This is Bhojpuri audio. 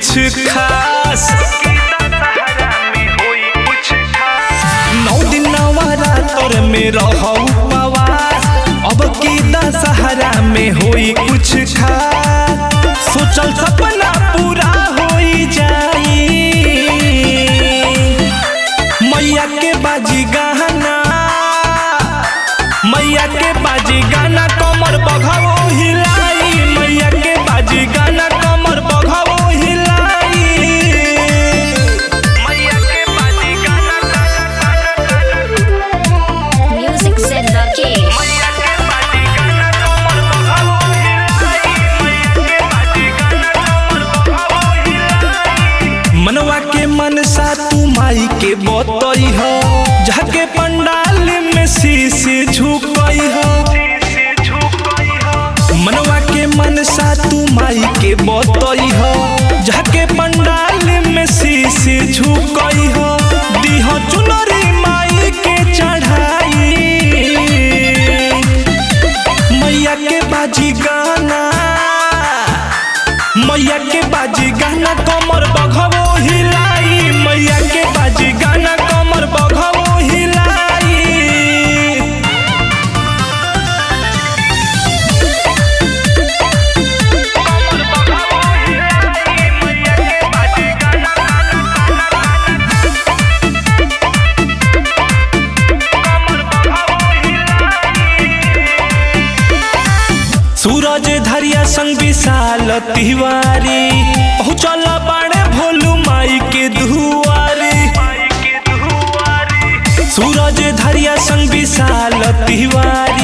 कुछ खास नौ दिन नवरात्र में रहो उपवास अब की दशहरा में होई कुछ खास सोचल सपना पूरा होई जाई मैया के बाजी गहना मैया के बाजी गाना कमर बघाओ हिलाई मैया के बाजी गाना कमर बघाओ हिलाई मैया के बाजी गाना Music said the king. मैया के बाजी गाना कमर बघाओ हिलाई मैया के बाजी गाना कमर बघाओ हिलाई मनवा के मनसा तू माई के बतई हो जाके पंडाल में शीश झुकई हो मनवा के मनसा तू माई के बतई हो जाके पंडाल में शीश झुकई हो दीह चुनरी माई के चढ़ाई मैया के बाजी गाना मैया के बाजी गाना कमर बघवो हिलाई मैया के बाजी गाना कमर बघवो हिलाई सूरज धरिया संग विशाल तिवारी पहुँचल बाड़े भोलू माई के दुआरी सूरज धरिया संग विशाल तिवारी